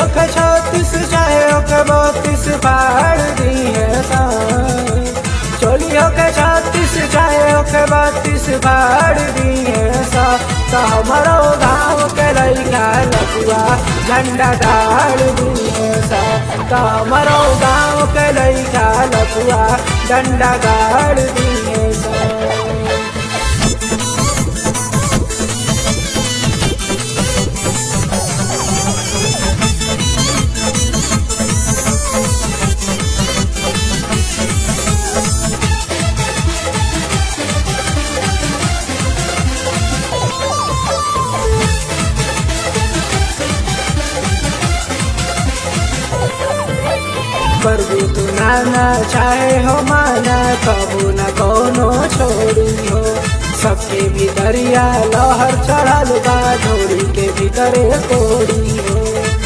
होके छत्तीस चाहे होके बत्तीस फाड़ दी है सा चोली होके छत्तीस चाहे होके बत्तीस फाड़ दी है सा तो हमारो गाँव के लड़का लपुआ झंडा गाड़ दी है सा तो हमारो गाँव के लड़का लपुआ डंडा गाड़ दी है सा प्रभु तू नाना चाहे हो माना कबू न कोनो छोड़ी हो सबके भीतरिया लहर चढ़ल बा ढोरी के भीतरे कोड़ी हो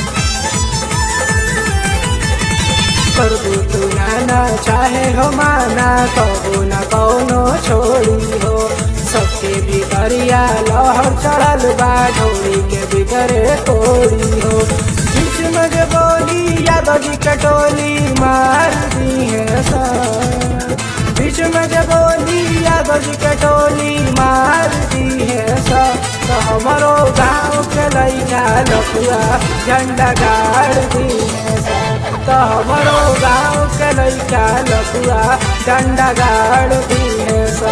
प्रभु तू नाना चाहे हो माना कबू न कोनो छोड़ी हो सबके भीतरिया लहर चढ़ल बा ढोरी के भीतरे कोड़ी हो बीच में जे बोली यादव जी कटोली मार दी है सा बीच में जे बोली यादव जी कटोली मार दी है सा तो हमारो गाँव के लैका लपुआ झंडा गाड़ दी है सा तो हमारो गाँव के लैका लपुआ झंडा गाड़ दी है सा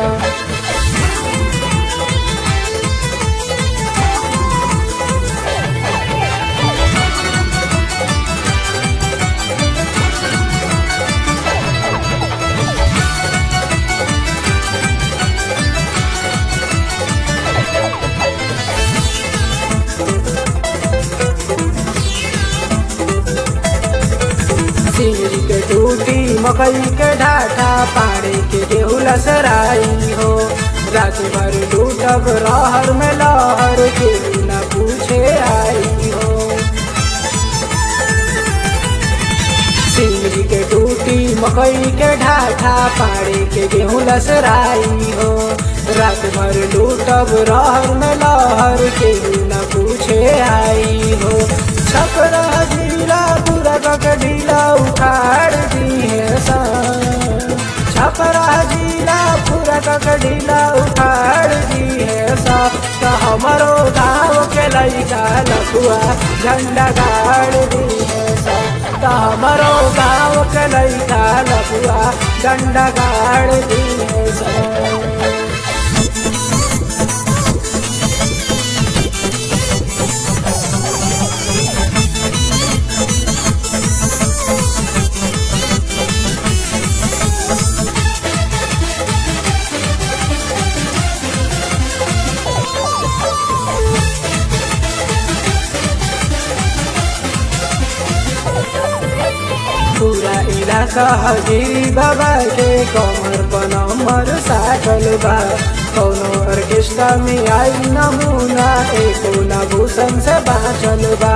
सिंगरी के टूटी मकई के ढाठा पाड़े के गेहूँ लसराई हो रात भर लूटब रहर में लहर के न पूछे आई हो सिंगरी के टूटी मकई के ढाठा पाड़े के गेहूँ लसराई हो रात भर लूटब रहर में लहर के न पूछे आई हो छपरा ढीला पूरा कक ढीला उखाड़ दी है सा छपरा ढीला पूरा कक ढीला उखाड़ दी है सा तो हमारो गाँव के लड़का लखुआ झंडा गाड़ दी है सा तो हमारो गाँव के लड़का लखुआ झंडा गाड़ दी है सा पूरा इलाका हजीरी बाबा के कमर बनमर साटल बा कौनो ऑर्केस्ट्रा में आई नमूना एको न भूषण से बाँचल बा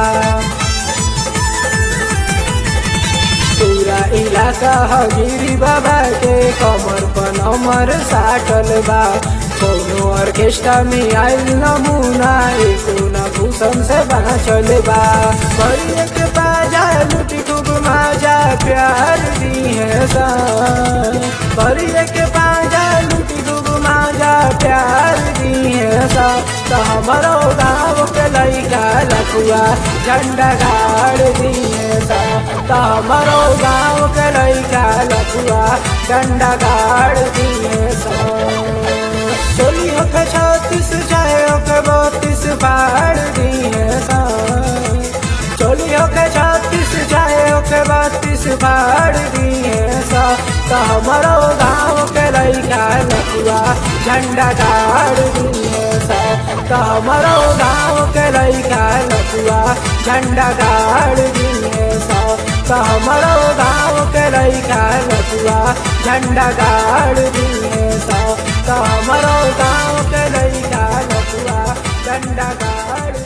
पूरा इलाका हजीरी बाबा के कमर बनमर साटल बा कौनो ऑर्केस्ट्रा में आयल नमूना एको न भूषण से बाँचल बा बड़ी के बाजा लुटी खूब माजा प्यार दी है सा बड़ी के बाजा लुटी खूब माजा प्यार दी है सा तो हमारो गाँव के लैका लखुआ झंडा गाड़ दी है सा तो हमारो गाँव के लैका लखुआ झंडा गाड़ दी है सा चोली होके छत्तीस चाहे होके बत्तीस फाड़ दी है सा चोली होके छत्तीस चाहे होके बत्तीस फाड़ दी है सा तो हमारो गाँव के लैका लखुआ झंडा गाड़ दी है सा तो हमारो गाँव के लैका लखुआ झंडा गाड़ दी है सा तो हमारो गाँव के लैका लखुआ झंडा गाड़ दी है सा तो हमारो गाँव के लैका लखुआ झंडा गाड़